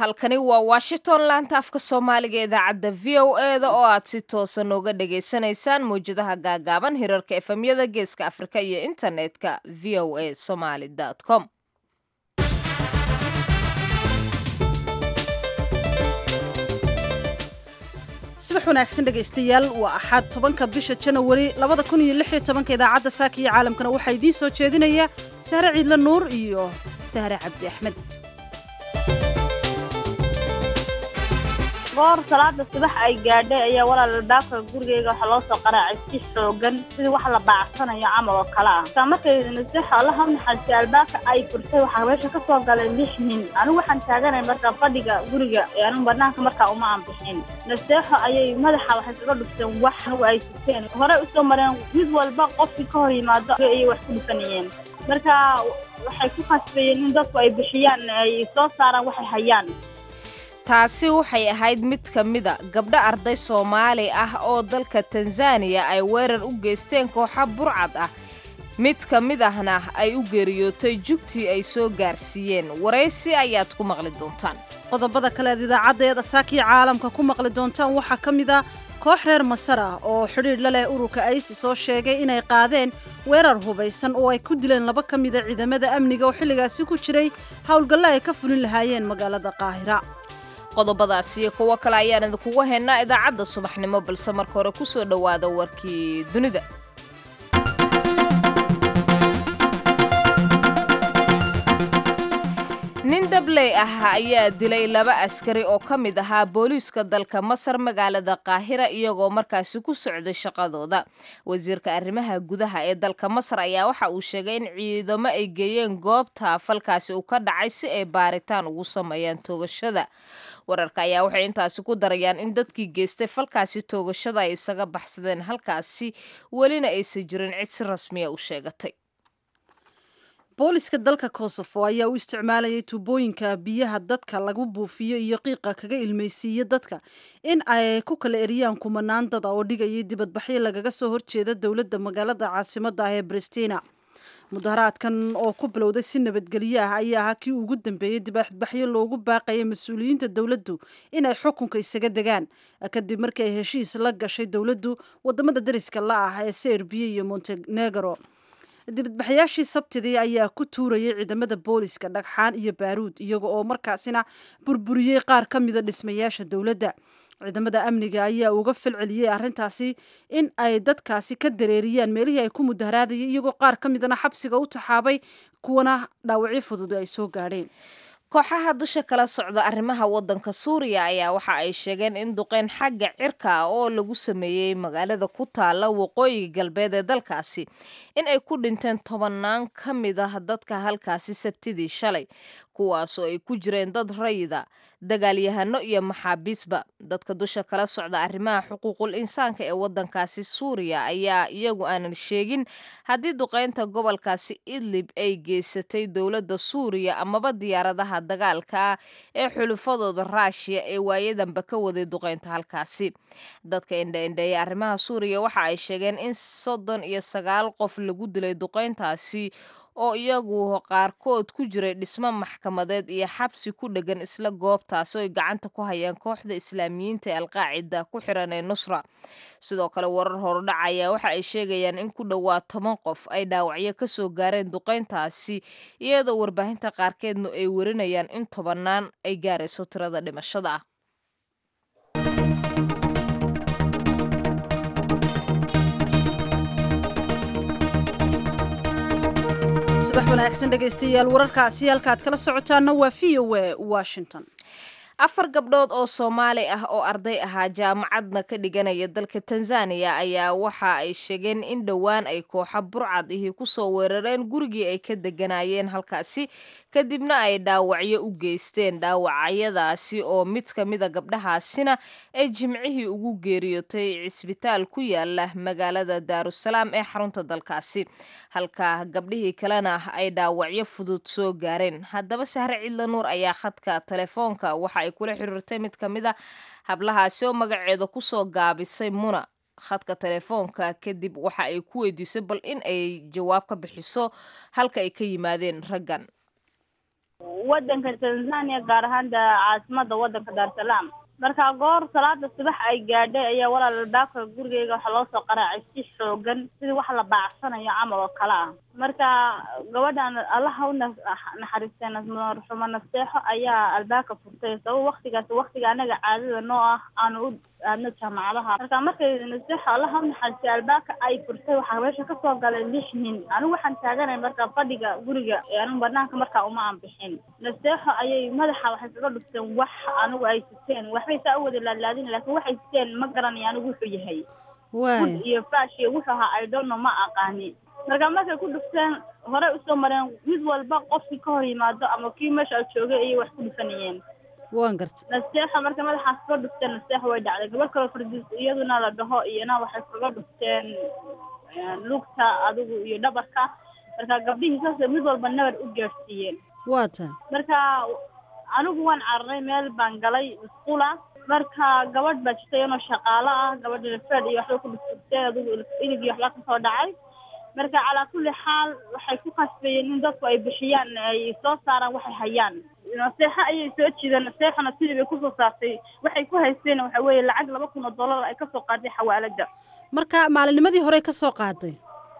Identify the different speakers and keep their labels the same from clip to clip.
Speaker 1: halkani waa washington laanta afka soomaaliga idaacadda v o e da oo aad si toosa nooga dhagaysanaysaan mawjadaha gaagaaban hirarka efemyada geeska afrika iyo internetka v o a somaly com
Speaker 2: subax wanaagsan dhegaystayaal waa axad tobanka bisha janawari labada kun iyo lix iyo tobanka idaacadda saaka iyo caalamkana waxaa idiin soo jeedinaya sahre ciidle nuur iyo sahre cabdi axmed
Speaker 3: goor salaada subax ay gaadhay ayaa walaal albaabka gurigeyga waxaa loo soo qaraacay si xoogan sidii wax la baacsanayo camal oo kale ah taa markay naseexo alla ha naxariistay albaabka ay furtay waxaa meesha ka soo galay lix nin anigu waxaan taaganay markaa fadhiga guriga ee anigu banaanka markaa uma aan bixin naseexo ayay madaxa waxay kaga dhufteen wax anigu ay siteen horey usoo mareen mid walba qofkii ka hor yimaado ayay wax ku dhufanayeen marka waxay ku khasbayeen in dadku ay bixiyaan ay soo saaraan waxay hayaan
Speaker 1: taasi waxay ahayd mid ka mida gabdho arday soomaali ah oo dalka tanzaniya ay weerar u geysteen kooxa burcad ah mid ka mid ahna ay u geeriyootay jugtii ay soo gaarsiiyeen waraysi ayaad ku maqli doontaan
Speaker 2: qodobada kale aad idaacaddeeda saakiyo caalamka ku maqli doontaan waxaa ka mid ah koox reer masar ah oo xidhiidh la leh ururka isis oo sheegay inay qaadeen weerar hubaysan oo ay ku dileen laba ka mida ciidamada amniga oo xilligaasi ku jiray howlgallo ay ka fulin lahaayeen magaalada qaahira
Speaker 1: qodobadaas iyo kuwo kale ayaan idinkugu haynaa idaacadda subaxnimo balse marka hore ku soo dhowaada warkii dunida nin dabley ah ayaa dilay laba askari oo ka mid ahaa booliiska dalka masar magaalada qaahira iyagoo markaasi ku socday shaqadooda wasiirka arrimaha gudaha ee dalka masar ayaa waxa uu sheegay in ciidamo ay geeyeen goobta falkaasi uu ka dhacay si ay baaritaan ugu sameeyaan toogashada wararka ayaa waxay intaasi ku darayaan in dadkii geystay falkaasi toogashada ay isaga baxsadeen halkaasi welina aysan jirin cid si rasmiya u sheegatay
Speaker 2: booliska dalka kosovo ayaa u isticmaalayay tuubooyinka biyaha dadka lagu buufiyo iyo qiiqa kaga ilmaysiiyo dadka in ay ku kala eriyaan kumanaan dada oo dhigayay dibadbaxyo lagaga soo horjeeda dowladda magaalada caasimada ah ee bristina mudaharaadkan oo ku bilowday si nabadgelyo ah ayaa ahaa kii ugu dambeeyey dibadbaxyo loogu baaqaya mas-uuliyiinta dowladdu inay xukunka isaga degaan kadib markii ay heshiis la gashay dowladdu wadamada dariska la ah ee serbiya iyo montenegro dibadbaxayaashii sabtidii ayaa ku tuurayay ciidamada booliska dhagxaan iyo baaruud iyaga oo markaasina burburiyey qaar ka mida dhismayaasha dowladda ciidamada amniga ayaa uga falceliyey arrintaasi in ay dadkaasi ka dareeriyaan meelihii ay ku mudaharaadayay iyagoo qaar ka midana xabsiga u taxaabay kuwana dhaawacyo fudud ay soo gaadheen
Speaker 1: kooxaha dusha kala socda arrimaha waddanka suuriya ayaa waxa ay sheegeen in duqeyn xagga cirka ah oo lagu sameeyey magaalada ku taala waqooyiga galbeed ee dalkaasi in ay ku dhinteen tobannaan ka mid ah dadka halkaasi sabtidii shalay kuwaasoo ay ku jireen dad rayida dagaalyahano iyo maxaabiisba dadka dusha kala socda arrimaha xuquuqul insaanka ee waddankaasi suuriya ayaa iyagu aanan sheegin haddii duqeynta gobolkaasi idlib ay geysatay dowladda suuriya amaba diyaaradaha dagaalka ah ee xulufadooda raashiya ee waayadanba ka waday duqeynta halkaasi dadka indhaindheeya arrimaha suuriya waxa ay sheegeen in soddon iyo sagaal qof lagu dilay duqeyntaasi oo iyagu qaarkood ku jiray dhismo maxkamadeed iyo xabsi ku dhegan isla goobtaasi oy gacanta ku hayaan kooxda islaamiyiinta ee alqaacida ku xiran ee nusra sidoo kale warar horudhac ayaa waxa ay sheegayaan in ku dhowaad toban qof ay dhaawacyo ka soo gaareen duqeyntaasi iyadoo warbaahinta qaarkeedna ay warinayaan in tobannaan ay gaarayso tirada dhimashada ah
Speaker 2: subax wanaagsan dhegaystayaal wararkaasi halkaad kala socotaana waa v o a washington
Speaker 1: afar gabdhood oo soomaali ah oo arday ahaa jaamacadna ka dhiganaya dalka tanzaniya ayaa waxa ay sheegeen in dhowaan ay kooxa burcad ihii kusoo weerareen gurigii ay ka deganayeen halkaasi kadibna ay dhaawacyo u geysteen dhaawacyadaasi oo mid ka mida gabdhahaasina ay jimcihii ugu geeriyootay cisbitaal ku yaala magaalada daarusalaam ee xarunta dalkaasi halka gabdhihii kalena ay dhaawacyo fudud soo gaareen haddaba sahre cidla nuur ayaa khadka telefoonka waxa ay kula xiriirtay mid ka mid a hablahaasi oo magaceeda kusoo gaabisay muna khadka telefoonka kadib waxa ay ku weydiisay bal in ay jawaab ka bixiso halka ay ka yimaadeen raggan
Speaker 3: wadanka tanzania gaar ahaan da caasimada wadanka daarsalaam marka goor salaada subax ay gaadhay ayaa walaal albaabka gurigeyga waxaa loo soo qaraacay si xoogan sidii wax la baacsanayo camal oo kale ah marka gabadhan allaha u naxariistay marxumo nasteexo ayaa albaabka furtay sabab waktigaas waktiga anaga caadada noo ah aanu u aadno jaamacadaha marka markay nasteexo allaha u naxariistay albaabka ay furtay waxaa meesha kasoo galay lix nin anigu waxaan taaganay marka fadhiga guriga anigu banaanka markaa uma aan bixin nasteexo ayay madaxa waxay kaga dhufteen wax anigu ay siteen waxbay saa u wada laadlaadin laakiin waxay siteen ma garanaya anigu wuxuu yahay
Speaker 2: waay
Speaker 3: iyo faashiyo wuxuu ahaa i don't know ma aqaani marka markay ku dhufteen horey usoo mareen mid walba qofkii ka hor yimaado ama kii meesha joogay ayay wax ku dhufanayeen
Speaker 2: waan gartay
Speaker 3: nasteexo marka madaxaas kaga dhufteen nasteexo way dhacday gabadh kaloo fardiis iyaduna la dhaho iyana waxay kaga dhufteen lugta adigu iyo dhabarka marka gabdhihii saasay mid walba nabar u gaadhsiiyeen
Speaker 2: waa tahay
Speaker 3: marka anigu waan cararay meel baan galay iskuula marka gabadh baa jirta iyadoo shaqaalo ah gabadha fed iyo waxba ku dhufurtay adigu ilig iyo waxba kasoo dhacay marka calaa kulli xaal waxay ku khasbayeen in dadku ay bixiyaan ay soo saaraan waxay hayaan naseexo ayay soo jiideen naseexona sidii bay kusoo saartay waxay ku haysteen waxa weeye lacag laba kun oo dollar ay kasoo qaaday xawaalada
Speaker 2: marka maalinimadii hore ka soo qaaday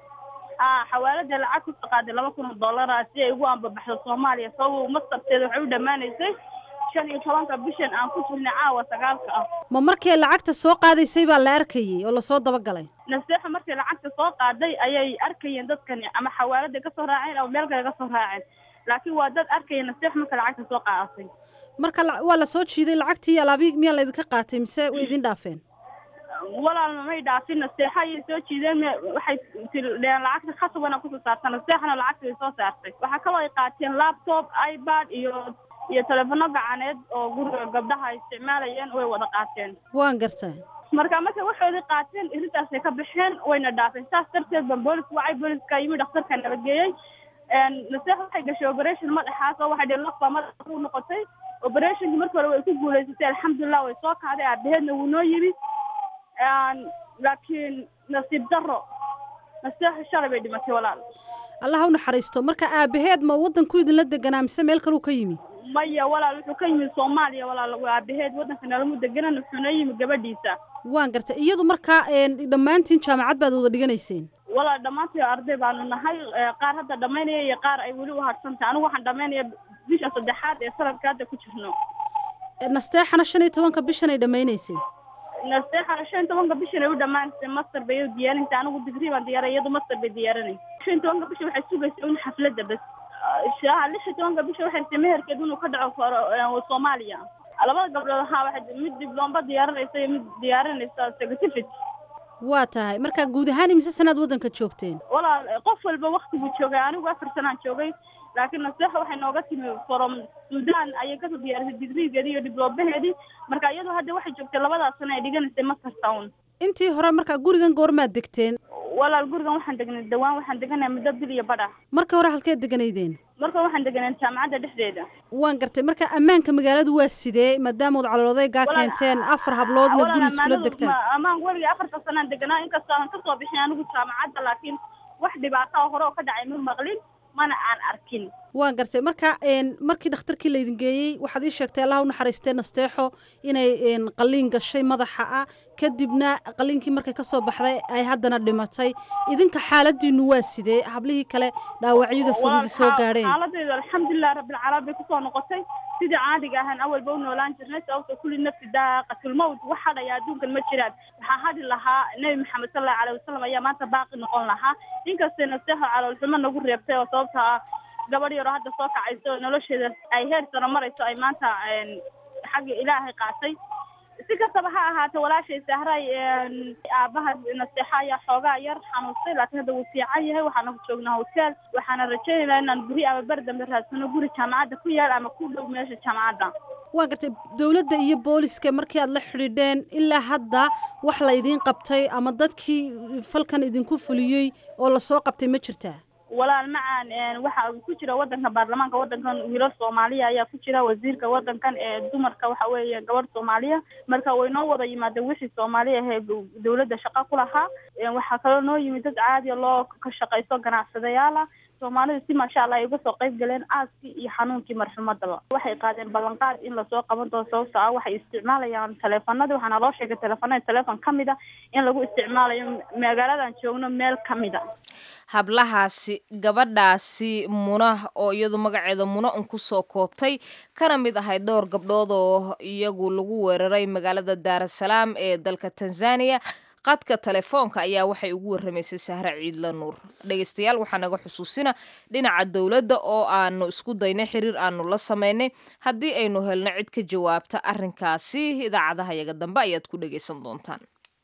Speaker 3: a xawaalada lacag kusoo qaaday laba kun oo dollara si ay ugu ambabaxdo soomaaliya sabab mastarteeda waxay u dhammaanaysay shan iyo tobanka bishan aan ku jirnay caawa sagaalka ah
Speaker 2: ma markay lacagta soo qaadaysay baa la arkayay oo lasoo dabagalay
Speaker 3: naseexo markay lacagta soo qaaday ayay arkayeen dadkani ama xawaalada kasoo raaceen ama meel kale kasoo raaceen laakiin waa dad arkaya naseexo marka lacagta soo qaadatay
Speaker 2: marka waa la soo jiiday lacagtii alaabi miyaa laydinka qaatay mise way idin dhaafeen
Speaker 3: walaalna may dhaafin naseexo ayay soo jiideen waxay tidheen lacagta khasabana kusoo saarta naseexona lacagta way soo saartay waxaa kaloo ay qaateen laptop ipad iyo iyo telefono gacaneed oo guriga gabdhaha ay isticmaalayeen way wada qaateen
Speaker 2: waan gartay
Speaker 3: marka markay waxoodii qaateen irintaasay ka baxeen wayna dhaafeen saas darteed ban booliska wacay booliska yimi dhakhtarka nabageeyey naseex waxay gashay operation madaxaas oo waxay dhihi lafbaa madaxa u noqotay operationki markii hore way ku guulaysatay alxamdulilah way soo kacday aabaheedna wuu noo yimi laakiin nasiib daro naseexu shalay bay dhimatay walaal
Speaker 2: allah ha u naxariisto marka aabaheed ma waddanku idinla deganaa mise meel kaluu ka yimi
Speaker 3: maya walaal wuxuu ka yimi soomaaliya walaal waa aabaheed waddanka nalamu deganan wuxuuna yimi gabadhiisa
Speaker 2: waan gartay iyadu markaa dhammaantiin jaamacad baad wada dhiganayseen
Speaker 3: walaal dhammaantii arday baanu nahay qaar hadda dhammaynaya iyo qaar ay weli u hadhsantahay anigu waxaan dhammaynaya bisha saddexaad ee sanadka hadda ku jirno
Speaker 2: nasteexana shan iyo tobanka bishan ay dhammaynaysay
Speaker 3: nasteexana shan iyo tobanka bishan ay u dhammaanaysay master bay u diyaarinaysa anigu digrii baan diyaaray iyadu master bay diyaarinay shan iyo tobanka bisha waxay sugaysa un xafladda bas shaha lix iyo tobanka bisha waxay rabtay meherkeed inuu ka dhaco koro soomaaliya labada gabdhood ahaa waxay mid dibloomba diyaarinaysa iyo mid diyaarinaysa certificate
Speaker 2: waa tahay marka guud ahaan imise sanaad waddanka joogteen
Speaker 3: walaal qof walba waktiguu joogay anigu afar sanaan joogay laakiin naseexa waxay nooga timi from sudan ayay kasoo diyaarisay digrigeedii iyo dibloomaheedii marka iyadoo hadda waxay joogtay labadaas sano ay dhiganaysay master town
Speaker 2: intii hore marka gurigan goormaad degteen
Speaker 3: walaal gurigan waxaan degnay dhawaan waxaan deganay muddo bil iyo badh ah
Speaker 2: marka hore halkeed deganaydeen
Speaker 3: marka waxaan deganay jaamacadda dhexdeeda
Speaker 2: waan gartay marka ammaanka magaaladu waa sidee maadaama od calooladaygaa keenteen afar hablood inaad guri iskula degtaan
Speaker 3: ammaan weligay afarta sanaan deganaa inkastoo aan kasoo bixin anigu jaamacadda laakiin wax dhibaataa hore oo ka dhacay ma maqlin mana aan arkin
Speaker 2: waan gartay marka markii dhakhtarkii laydin geeyey waxaad ii sheegtay allah u naxariistee nasteexo inay qalliin gashay madaxa ah kadibna qalliinkii markay kasoo baxday ay haddana dhimatay idinka xaaladiinu waa sidee hablihii kale dhaawacyada fududi soo gaadheen
Speaker 3: xaaladeedu alxamdulilah rabbilcaalamiin bay kusoo noqotay sidii caadiga ahaan awalba u noolaan jirnay sababta kulli nafsi daaqatulmawt wax hadhaya adduunkan ma jiraan waxaa hadhi lahaa nebi maxamed sal allahu alayh wasalam ayaa maanta baaqi noqon lahaa inkastay nasteexo caloolxumo nagu reebtay oo sababta ah gabadh yaroo hadda soo kacayso oo nolosheeda ay heer sano marayso ay maanta xagga ilaahay qaatay si kastaba ha ahaatee walaashay sahray aabaha nasteexa ayaa xoogaa yar xanuustay laakiin hadda wuu fiican yahay waxaana joognaa hotel waxaana rajaynaynaa inaan guri ama ber dambe raadsano guri jaamacadda ku yaal ama ku dhow meesha jaamacadda
Speaker 2: waa gartay dowladda iyo booliska markii aad la xidhiidheen ilaa hadda wax la idiin qabtay ama dadkii falkan idinku fuliyey oo lasoo qabtay ma jirtaa
Speaker 3: walaal macaan waxa ku jira wadanka baarlamaanka wadankan wiilal soomaaliya ayaa ku jira wasiirka wadankan ee dumarka waxa weeye gabadh soomaaliya marka way noo wada yimaadeen wixii soomaaliya ahee dowladda shaqa ku lahaa waxaa kaloo noo yimid dad caadiya loo ka shaqaysto ganacsadayaala soomaalida si maasha allah ay uga soo qayb galeen aaskii iyo xanuunkii marxumadaba waxay qaadeen ballanqaad in lasoo qaban doono sababto ah waxay isticmaalayaan taleefanadii waxaana loo sheegay taleefanada taleefon ka mid a in lagu isticmaalayo magaaladan joogno meel ka mid a
Speaker 1: hablahaasi gabadhaasi muna oo iyadu magaceeda muna un kusoo koobtay kana mid ahayd dhowr gabdhood oo iyagu lagu weeraray magaalada daarasalaam ee dalka tanzania qadka telefoonka ayaa waxay ugu warramaysay sahre ciidla nuur dhegeystayaal waxaa naga xusuusina dhinaca dowladda oo aanu isku daynay xiriir aanu la sameynay haddii aynu helno cid ka jawaabta arrinkaasi idaacadaha yaga dambe ayaad ku dhegaysan doontaan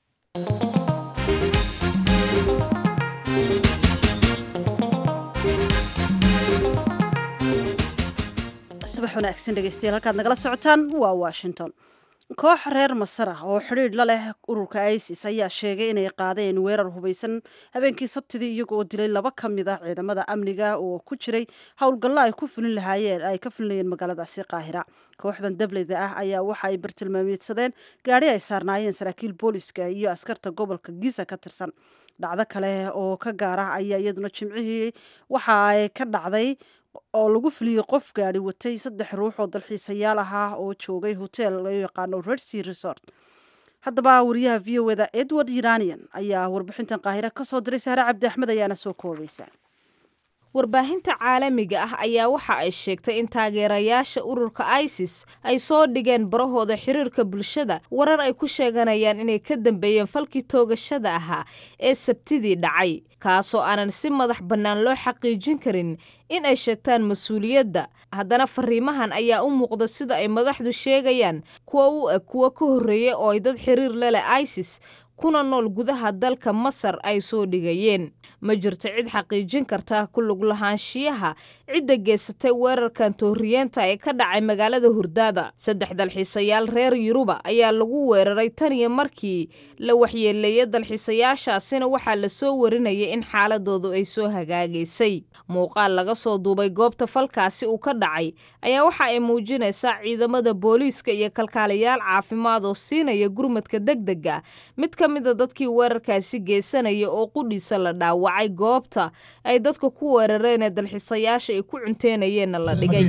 Speaker 2: subax wanaagsan dhegeystayaal halkaad nagala socotaan waa washington koox reer masar ah oo xidhiidh la leh ururka isis ayaa sheegay inay qaadeen weerar hubaysan habeenkii sabtidii iyagoo dilay laba ka mid ah ciidamada amniga oo ku jiray howlgallo ay ku fulin lahaayeen ay ka fulinayeen magaaladaasi qaahira kooxdan dableyda ah ayaa waxa ay bartilmaameedsadeen gaadhi ay saarnaayeen saraakiil booliska iyo askarta gobolka giza ka tirsan dhacdo kale oo ka gaar ah ayaa iyaduna jimcihii waxa ay ka dhacday oo lagu fuliyey qof gaari watay saddex ruux oo dalxiisayaal ahaa oo joogay hotel loo yaqaano redsea resort haddaba wariyaha v o eda edward iranian ayaa warbixintan qaahire kasoo diray sahre cabdi axmed ayaana soo koobaysa
Speaker 1: warbaahinta caalamiga ah ayaa waxa ay sheegtay in taageerayaasha ururka isis ay soo dhigeen barahooda xiriirka bulshada warar ay ku sheeganayaan inay ka dambeeyeen falkii toogashada ahaa ee sabtidii dhacay kaasoo aanan si madax bannaan loo xaqiijin karin in ay sheegtaan mas-uuliyadda haddana fariimahan ayaa u muuqda sida ay madaxdu sheegayaan kuwa u eg kuwa ka horreeyay oo ay dad xiriir la leh isis kuna nool gudaha dalka masar ay soo dhigayeen ma jirto cid xaqiijin karta ku lug lahaanshiyaha cidda geysatay weerarkan tooriyeenta ee ka dhacay magaalada hurdaada saddex dalxiisayaal reer yuruba ayaa lagu weeraray tan iyo markii la waxyeeleeyay dalxiisayaashaasina waxaa la soo warinayay in xaaladoodu ay soo hagaagaysay muuqaal laga soo duubay goobta falkaasi uu ka dhacay ayaa waxa ay muujinaysaa ciidamada booliiska iyo kalkaaliyaal caafimaad oo siinaya gurmadka degdega mid ka mida dadkii weerarkaasi geysanaya oo qudhiisa la dhaawacay goobta ay dadka ku weerareen ee dalxiisayaasha ay ku cunteenayeenna la dhigay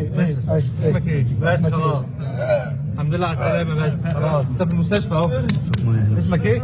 Speaker 4: الحمد لله على السلامة بس خلاص انت في المستشفى اهو اسمك ايه؟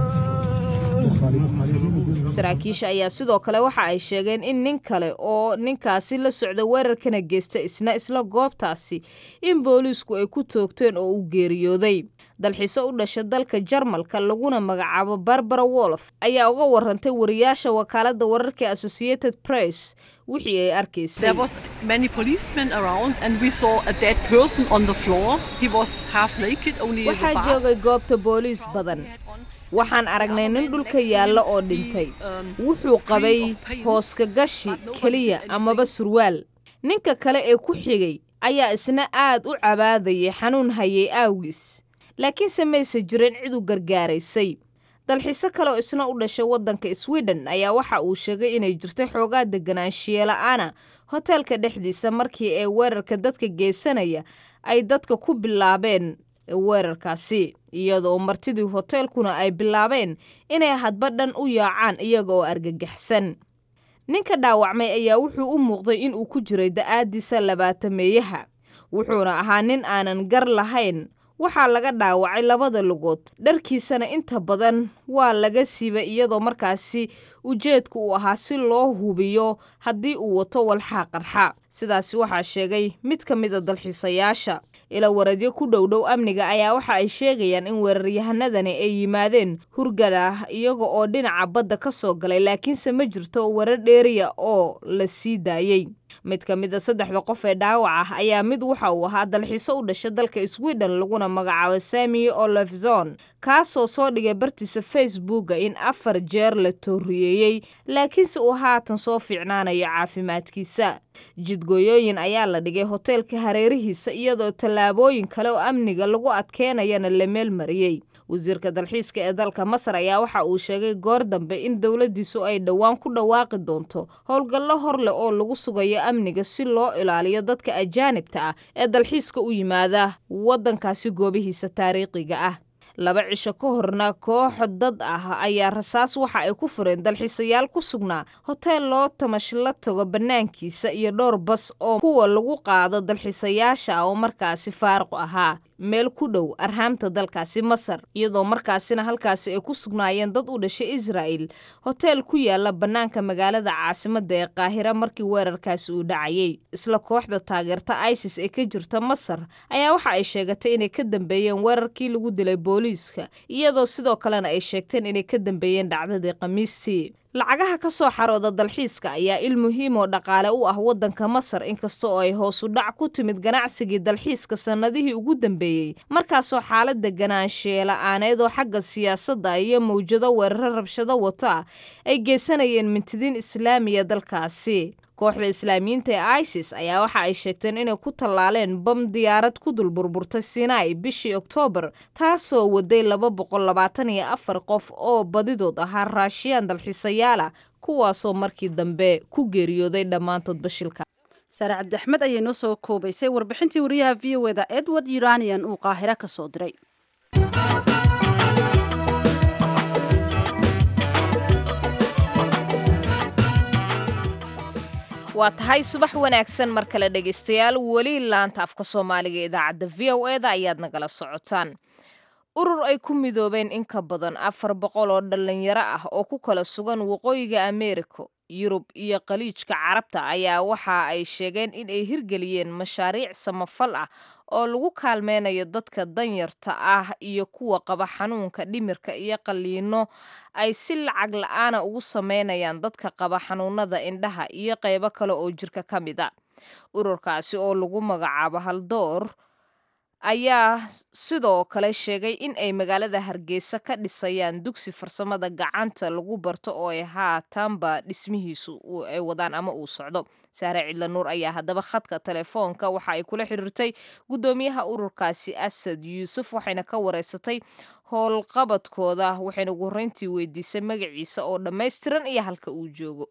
Speaker 1: saraakiisha ayaa sidoo kale waxa ay sheegeen in nin kale oo ninkaasi la socda weerarkana geysta isna isla goobtaasi in booliisku ay ku toogteen oo uu geeriyooday dalxiiso u dhasha dalka jarmalka laguna magacaabo barbara wolf ayaa uga warantay wariyaasha wakaalada wararka associated press wixii ay arkaysay
Speaker 5: There was many policemen around and we saw a dead person on the floor. He was half naked, only the
Speaker 1: waxaa
Speaker 5: bath
Speaker 1: joogay goobta booliis badan
Speaker 5: he had on.
Speaker 1: waxaan aragnay nin dhulka yaalla oo dhintay wuxuu qabay hooska gashi keliya amaba surwaal ninka kale ee ku xigay ayaa isna aad u cabaadayay xanuun hayay aawgiis laakiinse mayse jirin cid u gargaaraysay dalxiise kale oo isna u dhashay waddanka sweden ayaa waxa uu sheegay inay jirtay xoogaa deganaanshiyeela'aana hoteelka dhexdiisa markii ee weerarka dadka geysanaya ay dadka ku bilaabeen weerarkaasi iyadoo martidii hoteelkuna ay bilaabeen inay hadba dhan u yaacaan iyaga oo argagaxsan ninka dhaawacmay ayaa wuxuu u muuqday in uu ku jiray da'aadiisa labaatameeyaha wuxuuna ahaa nin aanan gar lahayn waxaa laga dhaawacay labada lugood dharkiisana inta badan waa laga siibay iyadoo markaasi ujeedku uu ahaa si loo hubiyo haddii uu wato walxaa qarxa sidaasi waxaa sheegay mid ka mida dalxiisayaasha ila waradyo ku dhowdhow amniga ayaa waxa ay sheegayaan in weeraryahanadani ay yimaadeen hurgada iyaga oo dhinaca badda ka soo galay laakiinse ma jirto warar dheeriya oo la sii daayey mid ka mida saddexda qof ee dhaawac ah ayaa mid waxa uu ahaa dalxiiso u dhasha dalka sweden laguna magacaabo sami olofzon kaasoo soo dhigay bartiisa facebooka in afar jeer la tooriyeeyey laakiinse uu haatan soo fiicnaanayo caafimaadkiisa jidgooyooyin ayaa la dhigay hoteelka hareerihiisa iyadoo tallaabooyin kale oo amniga lagu adkeynayana la meel mariyey wasiirka dalxiiska ee dalka masar ayaa waxa uu sheegay goor dambe in dowladdiisu ay dhowaan ku dhawaaqi doonto howlgallo hor leh oo lagu sugayo amniga si loo ilaaliyo dadka ajaanibta ah ee dalxiiska u yimaada waddankaasi goobihiisa taariikhiga ah laba cisho ka horna koox dad ah ayaa rasaas waxa ay ku fureen dalxiisayaal ku sugnaa hoteel loo tamash la tago bannaankiisa iyo dhowr bas oo kuwa lagu qaado dalxiisayaasha oo markaasi faaruq ahaa meel ku dhow arhaamta dalkaasi masar iyadoo markaasina halkaasi ay ku sugnaayeen dad u dhashay israa'el hoteel ku yaala bannaanka magaalada caasimadda ee qaahira markii weerarkaasi uu dhacayay isla kooxda taageerta isis ee ka jirta masar ayaa waxa ay sheegatay inay ka dambeeyeen weerarkii lagu dilay booliiska iyadoo sidoo kalena ay sheegteen inay ka dambeeyeen dhacdadii khamiistii lacagaha ka soo xarooda dalxiiska ayaa il muhiim oo dhaqaale u ah waddanka masar inkasta oo ay hoosu dhac ku timid ganacsigii dalxiiska sannadihii ugu dambeeyey markaasoo xaaladda ganaansheela-aaneed oo xagga siyaasadda iyo mawjado weeraro rabshado wata ay geysanayeen mintidiin islaamiya dalkaasi kooxda islaamiyiinta ee isis ayaa waxa ay sheegteen inay ku tallaaleen bam diyaarad ku dul burburtay sinai bishii oktoobar taasoo waday laba boqol labaatan iyo afar qof oo badidood ahaa raashiyaan dalxiisayaala kuwaasoo markii dambe ku geeriyooday dhammaantood bashilka
Speaker 2: saare cabdi axmed ayay noo soo koobaysay warbixintii wariyaha v o eda edward uranian uu qaahiro ka soo diray
Speaker 1: waa tahay subax wanaagsan mar kale dhegaystayaal weli laanta afka soomaaliga ee idaacadda v o eda ayaad nagala socotaan urur ay ku midoobeen in ka badan afar boqol oo dhallinyaro ah oo ku kala sugan waqooyiga ameerika yurub iyo khaliijka carabta ayaa waxa ay sheegeen in ay hirgeliyeen mashaariic samafal ah oo lagu kaalmeynayo dadka danyarta ah iyo kuwa qaba xanuunka dhimirka iyo qalliino ay si lacag la-aana ugu sameynayaan dadka qaba xanuunada indhaha iyo qaybo kale oo jirka ka mid a ururkaasi oo lagu magacaabo haldoor ayaa sidoo kale sheegay in ay magaalada hargeysa ka dhisayaan dugsi farsamada gacanta lagu barto oo ay haatanba dhismihiisu ay wadaan ama uu socdo saare cidla nuur ayaa haddaba khadka telefoonka waxa ay kula xiriirtay guddoomiyaha ururkaasi asad yuusuf waxayna ka wareysatay howlqabadkooda waxayna ugu horreyntii weydiisay magaciisa oo dhammaystiran iyo halka uu joogo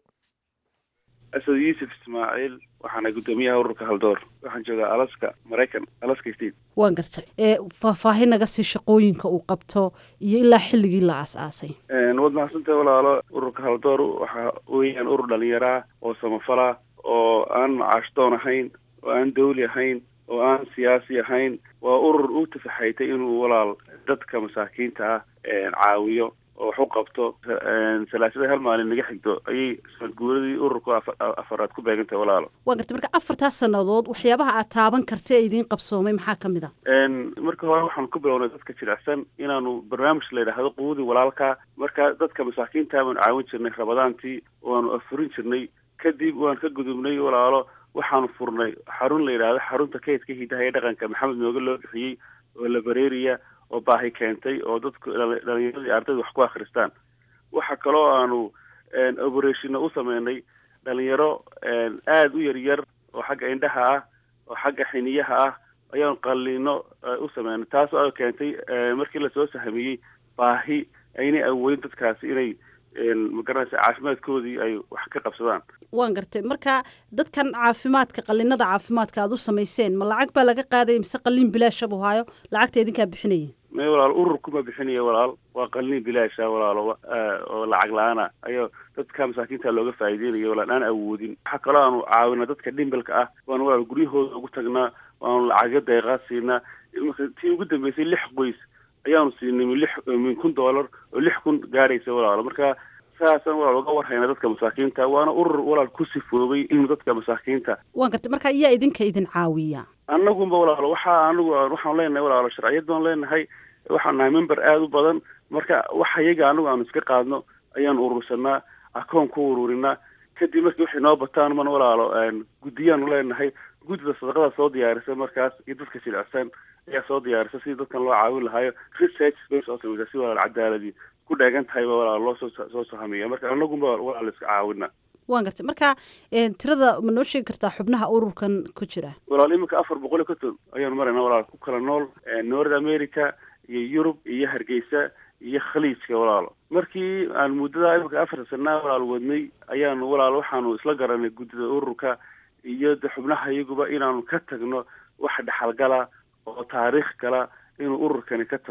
Speaker 6: asad yuusuf ismaaciil waxaana guddoomiyaha ururka haldoor waxaan joogaa alaska maraykan alaska state
Speaker 2: waan gartay ee faahfaahin naga sii shaqooyinka uu qabto iyo ilaa xilligii la aas-aasay
Speaker 6: waad mahadsantahay walaalo ururka haldoor waxa weeyaan urur dhalinyaraa oo samafala oo aan macaashdoon ahayn oo aan dawli ahayn oo aan siyaasi ahayn waa urur u tafaxaytay inuu walaal dadka masaakiinta ah caawiyo oo wax u qabto salaasada hal maalin naga xigto ayay guuradii ururku afaraad ku beegantahay walaalo
Speaker 2: waan gartay marka afartaas sannadood waxyaabaha aad taaban karta ee idiin qabsoomay maxaa ka mid a
Speaker 6: marka hore waxaanu ku bilownay dadka jilicsan inaanu barnaamij la yidhaahdo quudii walaalka marka dadka masaakiinta baanu caawin jirnay rabadaantii waanu afurin jirnay kadib waan ka gudubnay walaalo waxaanu furnay xarun la yidhaahdo xarunta kaydka hidaha ee dhaqanka maxamed mooge loo bixiyey oo la bareeriya oo baahi keentay oo dadku dhalinyaradii ardayda wax ku akhristaan waxa kaloo aanu operationna u sameynay dhalinyaro aada u yaryar oo xagga indhaha ah oo xagga xiniyaha ah ayaanu qalliino u sameynay taas oo keentay markii lasoo sahamiyey baahi aynay awoodin dadkaasi inay magaranaysa caafimaadkoodii ay wax ka qabsadaan
Speaker 2: waan gartay marka dadkan caafimaadka qallinada caafimaadka aada u samayseen ma lacag baa laga qaadaya mise qalliin bilaasha buu haayo lacagta idinkaa bixinaya
Speaker 6: may walaal ururkuma bixinaya walaal waa qalliin bilaasha walaalo oo lacag la-aana ayaa dadka masaakiinta looga faa'iideynaya walaal aan awoodin waxaa kaloo aanu caawina dadka dhimbalka ah waanu walaal guryahooda ugu tagnaa waanu lacagyo deeqaa siinaa tii ugu dambeysay lix qoys ayaanu siinay min lix min kun dollar oo lix kun gaaraysa walaalo marka saasaan walaal uga warhayna dadka masaakiinta waana urur walaal ku sifoobay inuu dadka masaakiinta
Speaker 2: waan gartay marka iyaa idinka idin caawiya
Speaker 6: annagunba walaalo waxaa anagu waxaanu leenahay walaalo sharciyad baan leenahay waxaan nahay member aada u badan marka waxa iyaga anagu aanu iska qaadno ayaanu urursanaa akoon ku ururinaa kadib markii waxay noo bataan man walaalo guddiyaanu leenahay guddida sadaqada soo diyaarisa markaas iyo dadka jilicsan ayaa soo diyaarisa sidii dadkan loo caawin lahaayo research bay soo samaysaa si walaal cadaaladii ku dheegan tahay ba walaal loo soo soo sahamiya marka anagunba walaal iska caawina
Speaker 2: waan gartay marka tirada ma noo sheegi kartaa xubnaha ururkan ku jira
Speaker 6: walaal iminka afar boqol iyo konton ayaanu marayna walaal ku kala nool north america iyo yurub iyo hargeysa iyo khaliijka walaalo markii aan muddada iminka afarta sanaa walaal wadnay ayaanu walaal waxaanu isla garanay guddida ururka iyo de xubnaha iyaguba inaanu ka tagno wax dhexalgala oo taariikh kala inuu ururkani ka tago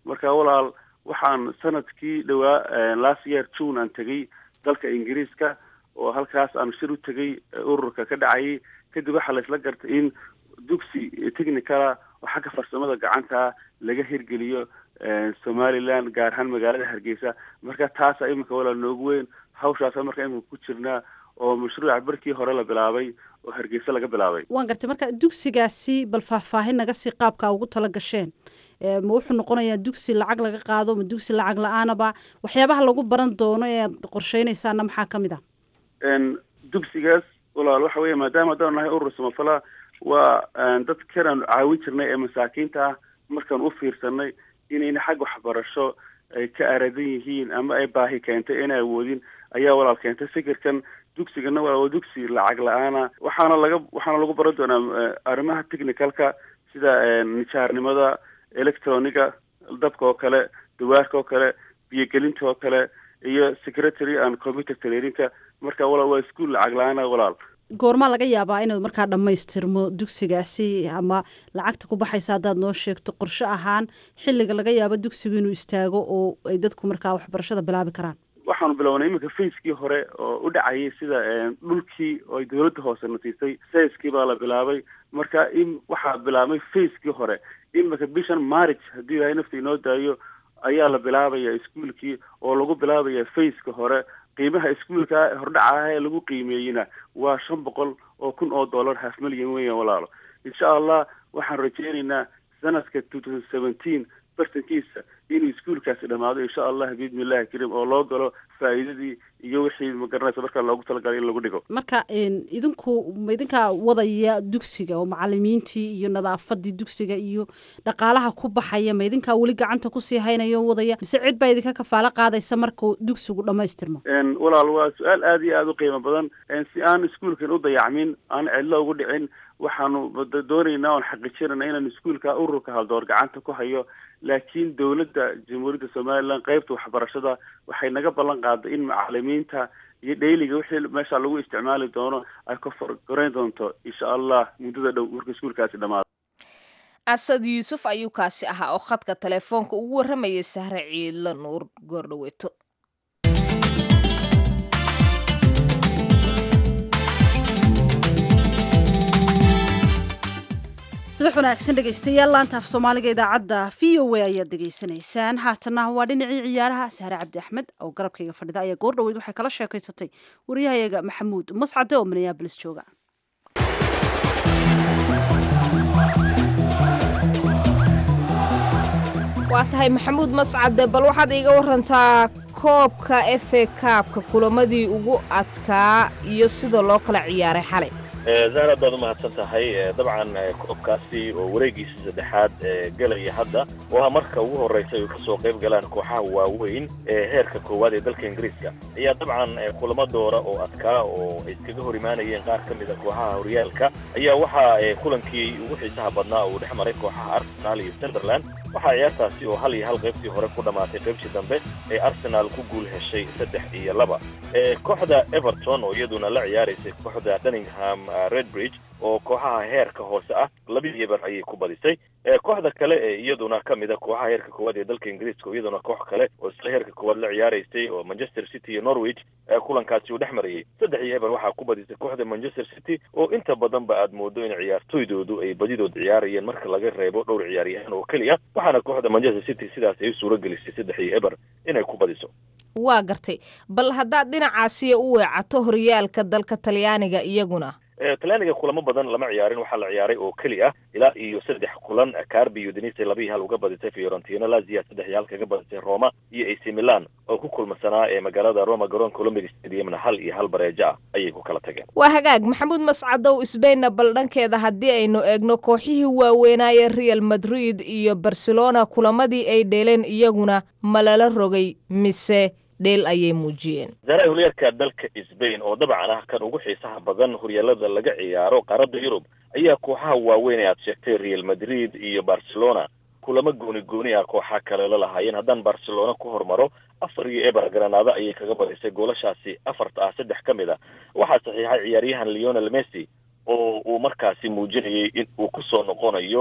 Speaker 6: marka walaal waxaan sanadkii dhowaa last year june aan tegey dalka ingiriiska oo halkaas aan shir u tegey ururka ka dhacayay kadib waxaa laisla gartay in dugsi technicala oo xagga farsamada gacanta laga hirgeliyo somaliland gaar ahaan magaalada hargeysa marka taasa iminka walaal noogu weyn hawshaasa marka iminka ku jirnaa oo mashruuca barkii hore la bilaabay oo hargeysa laga bilaabay
Speaker 2: waan gartay marka dugsigaasi bal faahfaahin naga sii qaabkaa ugu tala gasheen ma wuxuu noqonayaa dugsi lacag laga qaado ma dugsi lacag la-aanaba waxyaabaha lagu baran doono ee aad qorsheynaysaana maxaa ka mid ah
Speaker 6: dugsigaas walaal waxa weya maadaama haddaan nahay urur samafala waa dad kanaan caawin jirnay ee masaakiinta ah markaan u fiirsanay inayna xag waxbarasho ay ka aradan yihiin ama ay baahi keentay inay awoodin ayaa walaal keentay fikirkan dugsigana walaal waa dugsi lacag la-aana waxaana laga waxaana lagu baran doonaa arrimaha technicalka sida nijaarnimada electroniga dabka oo kale dawaarka oo kale biyogelinta oo kale iyo secretary and computer traininka marka walaal waa ischool lacag la-aana walaal
Speaker 2: goormaa laga yaabaa inuu markaa dhammaystirmo dugsigaasi ama lacagta ku baxaysa haddaad noo sheegto qorshe ahaan xilliga laga yaabo dugsigu inuu istaago oo ay dadku markaa waxbarashada bilaabi karaan
Speaker 6: waxaanu bilownay iminka facekii hore oo u dhacayay sida dhulkii oo ay dawladda hoose nasiisay sayskii baa la bilaabay marka in waxaa bilaabmay facekii hore iminka bishan marriage haddii ilahay nafta inoo daayo ayaa la bilaabaya iskuolkii oo lagu bilaabaya faceka hore qiimaha iskuolka hordhaca ah ee lagu qiimeeyeyna waa shan boqol oo kun oo dollar half milyan weeyaan walaalo insha allah waxaan rajeynaynaa sanadka two thousand seventeen bartankiisa inuu iskuolkaasi dhamaado insha allah biidni illahi kariim oo loo galo faa'iidadii iyo wixii magaranaysa markaa loogu talagalay in lagu dhigo
Speaker 2: marka idinku ma idinkaa wadaya dugsiga oo macalimiintii iyo nadaafadii dugsiga iyo dhaqaalaha ku baxaya ma idinkaa weli gacanta kusii haynaya o wadaya mise cid baa idinka kafaalo qaadaysa markuu dugsigu dhamaystirmo
Speaker 6: walaal waa su-aal aada iyo aada u qiimo badan si aan iskuolkan u dayacmin aan cidlo ugu dhicin waxaanu doonaynaa oon xaqiijinayna inaan iskuolka ururka haldoor gacanta ku hayo laakiin dowladda jamhuuriyadda somaliland qeybta waxbarashada waxay naga ballan qaaday in macalimiinta iyo dhayliga wixii meesha lagu isticmaali doono ay ka forgoreyn doonto insha allah muddada dhow marka iskuolkaasi dhamaado
Speaker 1: asad yuusuf ayuu kaasi ahaa oo khadka telefoonka ugu warramayay sahre ciidla nuur goordhaweeto
Speaker 2: subax wanaagsan dhegaystayaal laanta af soomaaliga idaacadda v o a ayaad degeysanaysaan haatana waa dhinacii ciyaaraha sahre cabdi axmed oo garabkayga fadhida ayaa goor dhaweyd waxay kala sheekaysatay waryahayaga maxamuud mascade oo minneabolis jooga
Speaker 1: waa tahay maxamuud mascade bal waxaad iiga warantaa koobka efe kaabka kulamadii ugu adkaa iyo sida loo kala ciyaaray xalay
Speaker 7: zahra baad umahadsan tahay dabcan koobkaasi oo wareegiisa saddexaad gelaya hadda oo marka ugu horraysa ay kasoo qayb galaan kooxaha waaweyn ee heerka koowaad ee dalka ingiriiska ayaa dabcan kulamo doora oo adkaa oo ay iskaga hor imaanayeen qaar ka mida kooxaha horyaalka ayaa waxaa kulankii ugu xiisaha badnaa uu dhex maray kooxaha arsenal iyo sunderland waxaa ciyaartaasi oo hal iyo hal qaybtii hore ku dhammaatay qaybtii dambe ee arsenal ku guul heshay saddex iyo laba kooxda everton oo iyaduna la ciyaaraysay kooxda dunningham redbridge oo kooxaha heerka hoose ah labadii eber ayay ku badisay kooxda kale ee iyaduna ka mida kooxaha heerka koowaad ee dalka ingiriiska oo iyaduna koox kale oo isla heerka koowaad la ciyaaraysay oo manchester city iyo norwich kulankaasi uu dhex marayay saddex iyo eber waxaa ku badisay kooxda manchester city oo inta badanba aad moodo in ciyaartoydoodu ay badidood ciyaarayeen marka laga reebo dhowr ciyaaryahan oo keliya waxaana kooxda manchester city sidaas ay u suura gelisay saddex iyo eber inay ku badiso
Speaker 1: waa gartay bal haddaad dhinacaasiya u weecato horyaalka dalka talyaaniga iyaguna
Speaker 7: talyaaniga kulamo badan lama ciyaarin waxaa la ciyaaray oo keli ah ilaa iyo saddex kulan carbi iyo denise laba iyo hal uga badisay fiorentina lazia saddex iyo hal kaga badisay roma iyo ac milan oo ku kulmasanaa ee magaalada roma garoonka olympic stadiumna hal iyo hal bareejo ah ayay ku kala tageen
Speaker 1: waa hagaag maxamuud mascadow sbainna bal dhankeeda haddii aynu eegno kooxihii waaweynaaye real madrid iyo barcelona kulamadii ay dheeleen iyaguna ma lala rogay mise dheel ayay muujiyeen
Speaker 7: zaraha horyaalka dalka sbain oo dabcan ah kan ugu xiisaha badan horyaalada laga ciyaaro qaaradda yurub ayaa kooxaha waaweyn ee aad sheegtay real madrid iyo barcelona kulamo gooni gooni ah kooxa kale la lahaayeen haddaan barcelona ku hormaro afar iyo eber granada ayay kaga badisay goolashaasi afarta ah saddex ka mid a waxaa saxiixay ciyaaryahan leonel messi oo uu markaasi muujinayay in uu kusoo noqonayo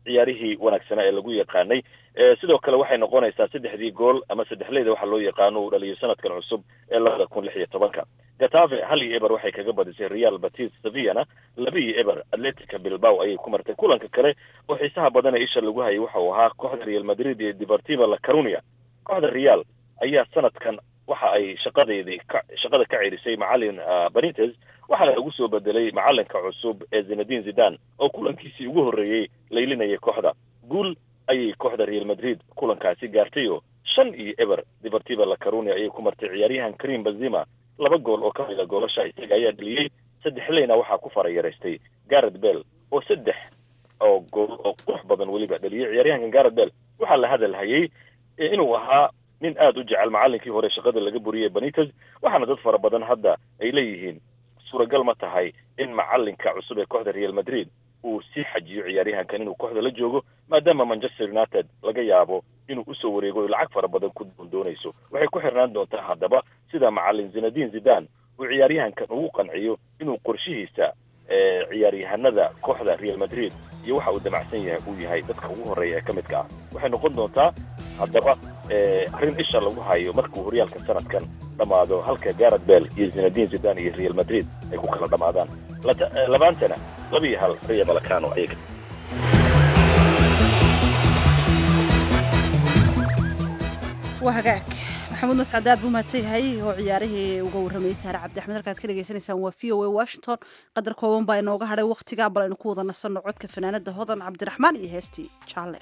Speaker 7: ciyaarihii wanaagsanaa ee lagu yaqaanay sidoo kale waxay noqonaysaa saddexdii gool ama saddexleyda waxa loo yaqaano uu dhaliyo sanadkan cusub ee labada kun lix iyo tobanka gatafe hal iyo eber waxay kaga badisay real batis sevillana laba iyo eber atletica bilbao ayay ku martay kulanka kale oo xiisaha badan ee isha lagu hayay waxa uu ahaa kooxda real madrid iyo deportiva la carunia kooxda real ayaa sanadkan waxa ay shaqadeedii ka shaqada ka cerisay macalin benitez waxaana lagu soo bedelay macalinka cusub ee zinadin zidan oo kulankiisii ugu horreeyey laylinayay kooxda guul ayay kooxda real madrid kulankaasi gaartay oo shan iyo eber deportiva la carunia ayay ku martay ciyaaryahan karim benzima laba gool oo ka mida goolasha isaga ayaa dheliyey saddex leyna waxaa ku farayaraystay garet bell oo saddex oo gool oo qurux badan weliba dheliyey ciyaaryahankan garet bell waxaa la hadal hayay inuu ahaa nin aada u jecel macalinkii hore shaqada laga buriyey benitez waxaana dad fara badan hadda ay leeyihiin suuragal ma tahay in macalinka cusub ee kooxda real madrid uu sii xajiyo ciyaaryahankan inuu kooxda la joogo maadaama manchester united laga yaabo inuu usoo wareego o lacag fara badan ku doondoonayso waxay ku xirnaan doontaa haddaba sida macalin zinadin zidan uu ciyaaryahankan ugu qanciyo inuu qorshihiisa ciyaaryahanada kooxda real madrid iyo waxa uu damacsan yahay uu yahay dadka ugu horreeya ee ka midka ah waxay noqon doontaa haddaba arrin isha lagu hayo markuu horyaalka sanadkan dhammaado halka garet bell iyo zinadin zidan iyo real madrid ay ku kala dhammaadaan labaantana laba iyo hal ria balacano ayaga
Speaker 2: waa hagaag maxamuud mascad aad buu mahadsan yahay oo ciyaarihii uga warramayay saare cabdi axmed halkaad ka dhegaysanaysaan waa v o a washington qadar kooban baa inooga hadhay wakhtigaa bal aynu ku wada nasanno codka fanaanada hodan cabdiraxmaan iyo heestii jaalle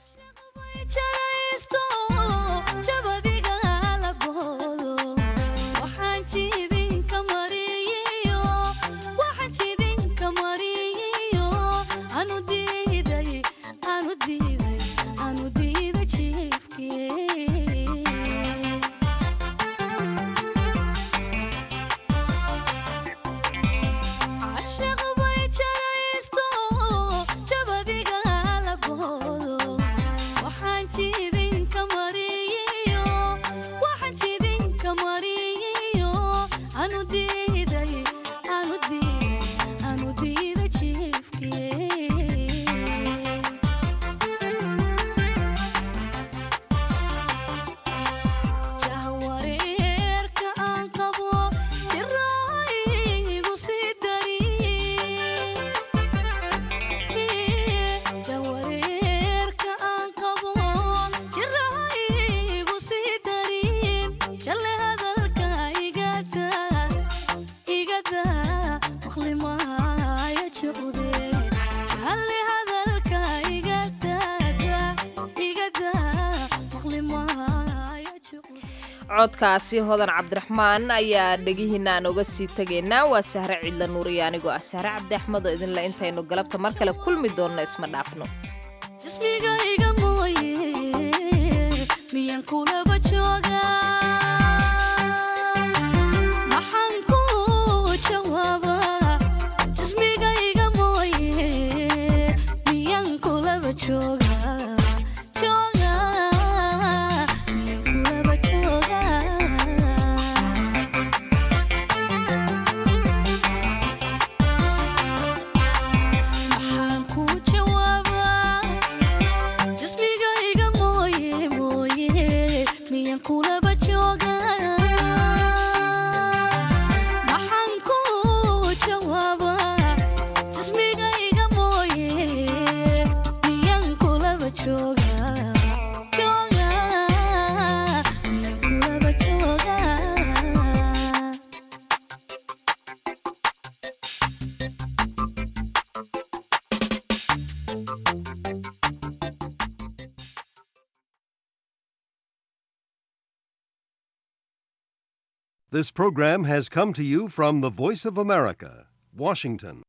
Speaker 1: codkaasi hodan cabdiraxmaan ayaa dhegihiina aan oga sii tegaynaa waa sahre cidla nuuriya anigoo ah sahre cabdi axmed oo idinle intaynu galabta mar kale kulmi doonno isma dhaafno
Speaker 8: This program has come to you from the Voice of America, Washington.